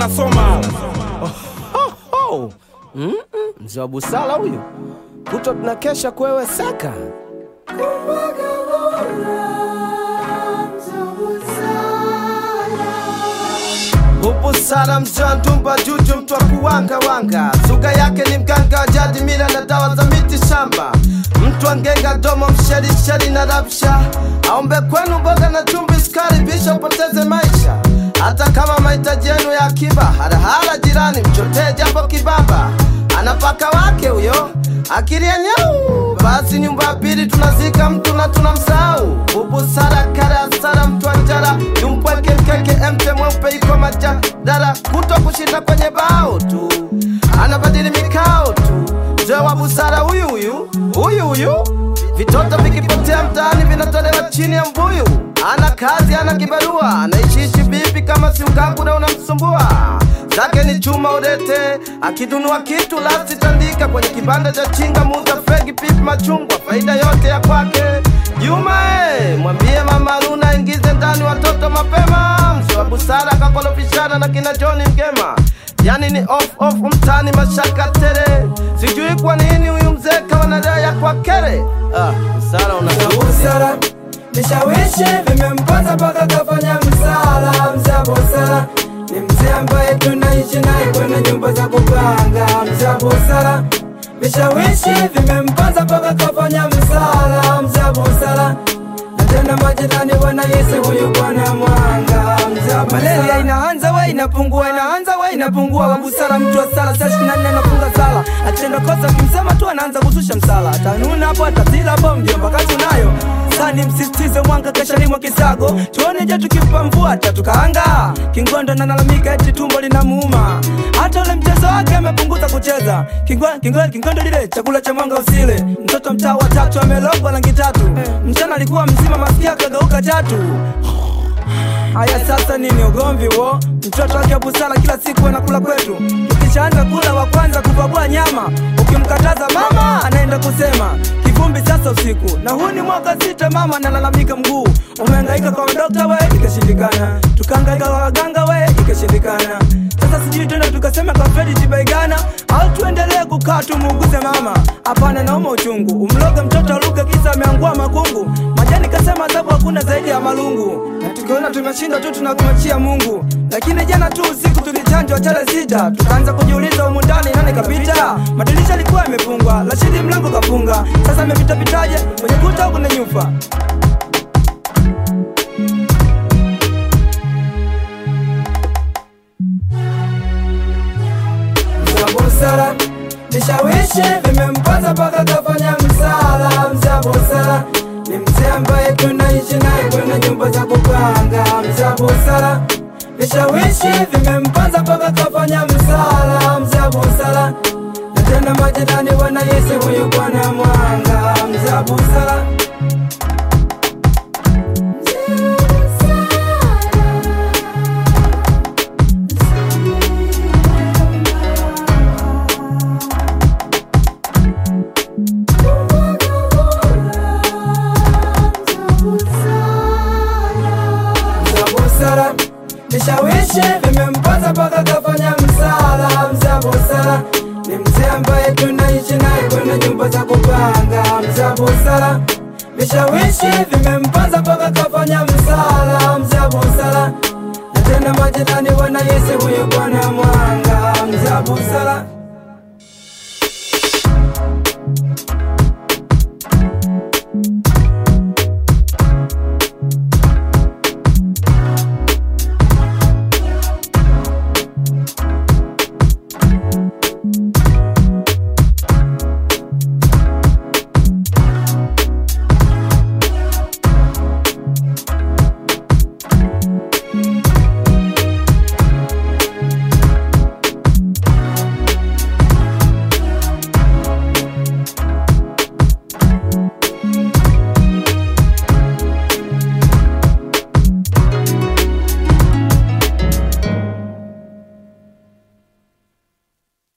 wanasoma Oh, mm -mm, mzee wa busara huyu, kutwa tunakesha kuweweseka. Ubusara mzee wa ndumba juju, mtu wa kuwanga wanga, suga yake ni mganga wa jadi, mila na dawa za miti shamba, mtu wa ngenga domo, msherisheri na rabsha, aombe kwenu mboga na chumvi, sukari, bisha upoteze maisha hata kama mahitaji yenu ya akiba, harahara jirani mchotee japo kibaba, anapaka wake huyo akili ya nyau. Basi nyumba ya pili tunazika mtu na tunamsahau. Ubusara kara asara, mtu wa njara yumpweke mkeke, emte mweupe iko majadara, kuto kushinda kwenye bao tu, anabadili mikao tu. Mzee wa busara huyu huyu huyu huyu, vitoto vikipotea mtaani vinatolewa chini ya mbuyu. Ana kazi, ana kibarua, anaishiishi vipi kama si ukaku na unamsumbua? Zake ni chuma udete, akidunua kitu lasi tandika kwenye kibanda cha chinga, muza fegi, pipi, machungwa, faida yote ya kwake. Juma eh, mwambie mama Luna ingize ndani watoto mapema. Mzee wa busara kakolofishana na kina John Mgema, yani ni off off mtani mashaka tere. Sijui kwa nini huyu mzee kawa na raha ya kwa kere. Ah, busara una busara vishawishi vimempata mpaka kafanya msala. Mzee busara ni mzee ambaye tunaishi naye kwenye nyumba za kupanga. Mzee busara vishawishi vimempata mpaka kafanya msala. Mzee busara na tena majirani wanahisi huyu bwana mwanga. Mzee malaria inaanza we inapungua, inaanza we inapungua. Wa busara mtu wa sala saa ishirini na nne anafunga sala, akitenda kosa kimsema tu anaanza kuzusha msala, atanuna hapo atatila hapo, mjomba kazi nayo sani msisitize mwanga kesha limwa kisago tuone je tukimpa mvua tatukaanga kingondo nalalamika eti tumbo linamuuma hata ule mchezo wake amepunguza kucheza Kingwa- kingwa- kingondo lile chakula cha mwanga usile mtoto mtaa wa tatu amelogwa rangi tatu mchana alikuwa mzima masikia kageuka chatu Haya sasa nini ugomvi wo? Mtoto wake busara kila siku anakula kwetu, tukishaanza kula wa kwanza kupagua nyama, ukimkataza mama anaenda kusema kivumbi sasa usiku, na huu ni mwaka sita, mama analalamika mguu umehangaika kwa dokta we, ikashindikana, tukahangaika kwa waganga we, ikashindikana. Sasa sijui tena tukasema kwa Fredi Tibaigana au tuendelee kukaa tumuuguze mama? Hapana, nauma uchungu, umloge mtoto aluke kisa ameangua makungu. Majani kasema adhabu hakuna zaidi ya malungu, na tukiona tumeshindwa tu tunakumachia Mungu. Lakini jana tu usiku tulichanjwa chale sita, tukaanza kujiuliza humu ndani nani kapita. Madirisha yalikuwa yamefungwa, Rashidi mlango kafunga, sasa amepita pitaje kwenye kuta huku na nyufa Mzee busara vishawishi vimempata mpaka kafanya msala. Mzee busara ni mzee ambaye tunaishi naye kwenye nyumba za kupanga. Mzee busara vishawishi vimempata mpaka kafanya msala. Mzee busara na tena majirani wanahisi huyu bwana mwanga. Mzee busara Mzee busara vishawishi vimempata mpaka kafanya msala. Mzee busara ni mzee ambaye tunaishi naye kwenye nyumba za kupanga. Mzee busara vishawishi vimempata mpaka kafanya msala. Mzee busara na tena majirani wanahisi huyu bwana mwanga. Mzee busara